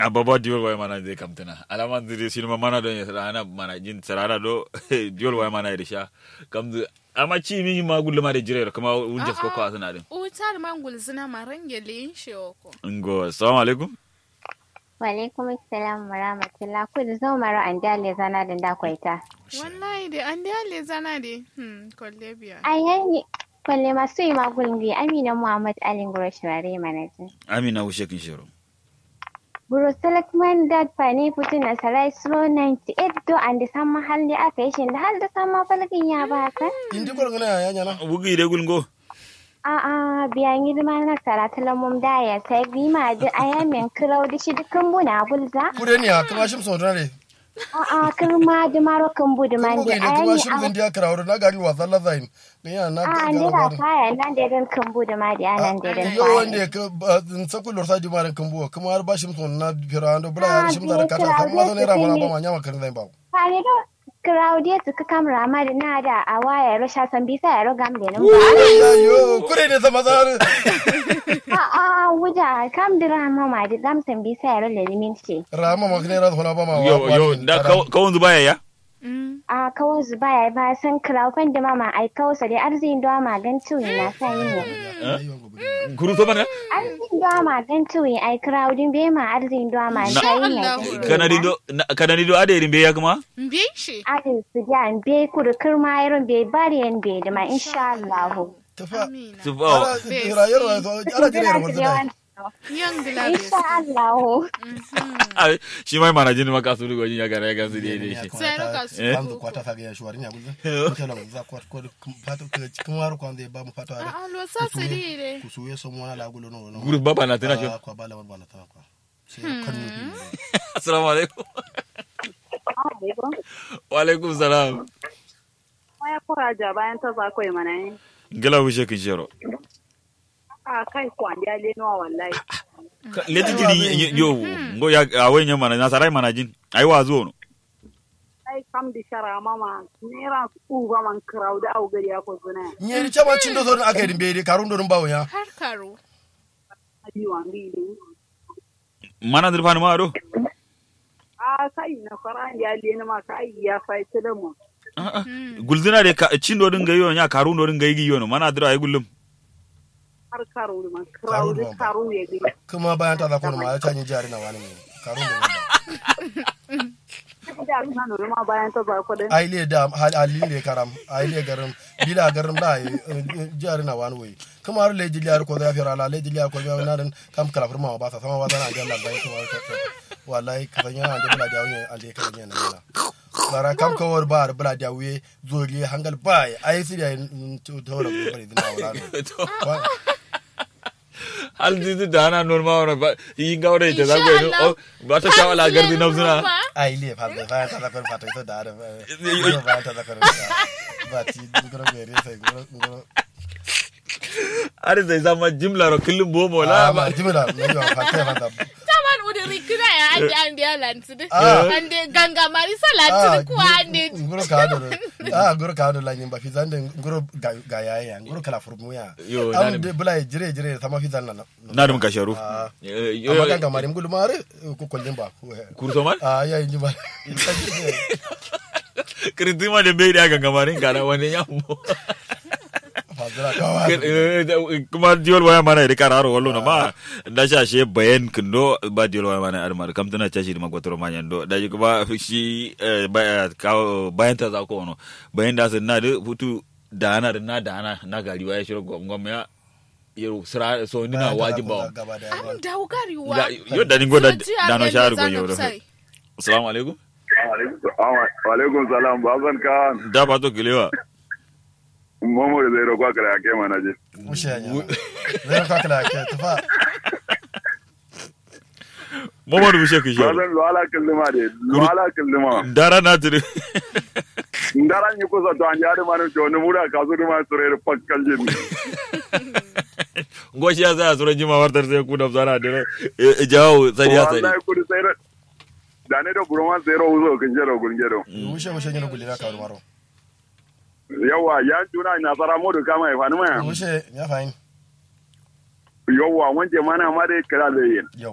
ababa diol way mana de kamtana alama dire sinuma mana do rana mana jin sarara do diol way mana irisha kamdu ama ci mi ma gulle ma de jire kuma unjas ko ko asana din utar mangul zina marangele yin shoko ngo assalamu alaikum Walaikum salam wa rahmatullah. Ku da zo mara an dale zana da da kwaita. wallahi de an dale zana de hmm kolle biya Ai yayi kwalle masu yi magulun biyu Amina Muhammad Ali Gurashware manajan. amina ushe kin shiro Buru Selectman Dad Fani Putin na Sarai Slow 98 do an da san mahalli aka yi shi da har da san mafalkin ya baka. indi gol ngana ya nyana bugi de gulngo A'a biyan girma na sarata mum da ya sai gima da ayamin kirau da shi dukkan buna bulza. kude ni akama shim so dare A'a kirma da maro kan budu man ko da ga ne kuma shim ayami zan dia krawro na gari wa zalla zain ne ya na a ga nira ga kaya nan da dan kan budu ma da nan da dan yo wanda ka sa kullu sa jumare kan buwa kuma har ba shim so na fira ando bula ya shim da ka ta kuma so ne ra mara ba ma nyama kan zain ba Fare da Claudia suka kamra ma da na da a waya rasha san bisa ya roga mu da nan ya yo kude ne sama zar a a wuja kam dira ma ma da gam san bisa ya roga limin ce rama ma kne ra thona ba ma yo yo da kawun zuba ya Mm. a kawo zuba ya ba san Claudia da mama ai kawo sa dai arzikin da ma gan tuwi na sa yin ne guru to mana arzikin da ma gan tuwi ai Claudia be ma arzikin da ma Na- sa yin ne Allah. kanadi do kanadi do ade rimbe ya kuma Mbiye shi adin su ja be kudu kirma irin be bari yan be da ma insha Allah tafa amina su ba ra yaro ala jire yaro wala yan gilabe insha Allah Ai, shi mai mana jin maka su rugo ya gara ya gansu da ne shi Sai roka su Eh? kwanza kwata faga ya shwari nya gulza ko la za kwat ko pato kuma har kwanza ba mu pato are a lo sa su dire kusuye so mona la gulo no no guru baba na tana shi Ah, kwa bala bala ta kwa sai kan ni assalamu alaikum wa alaikum salam ya kuraja bayan ta za kai mana yi. gala ushe kin shiro A kai kwan ya leno wallahi. leti jiri yo ngo ya awen ya mana na sarai mana jin ai wa zo no Ai kam di shara mama nera su ba man krau da au gari ya ko zuna. nyeri chama chindo zo aka yi mbere karun do bawo ya har karo Abi wan bi ne. mana dirfani ma do A kai na fara ya leno ma kai ya fai da mu. gulzina de ka cindo din ga yo nya karun do din ga yi yo no mana dira ai gullum Har karo da man krau da karo ya gari. kuma bayan ta zakon ma ya canyi jari na wani ne karun do wanda Da suna nuna ma bayan ta za ko da. ai le da hali le karam ai le garam bila garam da ai jari na wani wai kuma har le jiliyar ko da fira la le jiliyar ko ya na dan kam kala furma ba sa sama ba sana ga Allah bai kuma wallahi ka sanya an da bula da wani alle ka sanya na na bara kam ka war ba bula da wuye zoli hangal bai ai sai da to to da bari dina wala hal didu da ana norma wana ba yi ga wada ita zago Insha no Allah. ba ta shawala gardi na zuna ai le fa da fa ta zakon fa ta ita da da ba ta zakon ba ti gura mere sai gura gura har zai zama jimla ro kullum bomo la ah ba ma jimila ne yo fa ta fa da taman udiri kina ya ande ande ya lantidi Ah. ande ganga marisa lantidi kuwa ande nguro ka do ah nguro ka do la nyimba fi zande nguro ga ga ya ya nguro kala furmu ya Yo, am nani- de bula jire jire sama fi zanna na na dum kasharu Ah. Eh, amma yo kan ga mari ngulu mare ko kollin ba kurso man ah ya nyimba kritima de be da ganga marin kana wani yammo fa zira ka wa kuma diol waya mana iri kararo wallo na ma da sha she bayan kindo ba diol waya mana armar kam tana tashi ma gotoro ma yando da ji kuma shi eh, ba- ka- bayan ta za ko no bayan da sun na da hutu da ana da na da ana na gari waya shiro gwamgwam ya yaro sira so ni na wajin ba gaba da an dawo garewa Da- yo da ningo da da no sharu go yoro assalamu alaikum Walaikum salam baban ka da ba to gilewa momo da zai roƙa kare ake mana je. mushe ya zira ka kala ke tafa Muhammadu Bushe ki shi Baban luwala kildima de luwala kildima. dara na tiri Ndaran yi kusa to an jari manu to ni mura ka su duma sure da pakkal jin. ngoshi ya sa sura jima wartar sai ku da zara da jawo sari ya sari Wallahi kudi sai da da ne da burman sai ro uzo kin jero gun jero. mushe mushe nyina gulira ka maro Yawa ya tuna na fara modu kama ya fani maya. mushe ya fahim Yawa wanje mana ma dai kira da yin.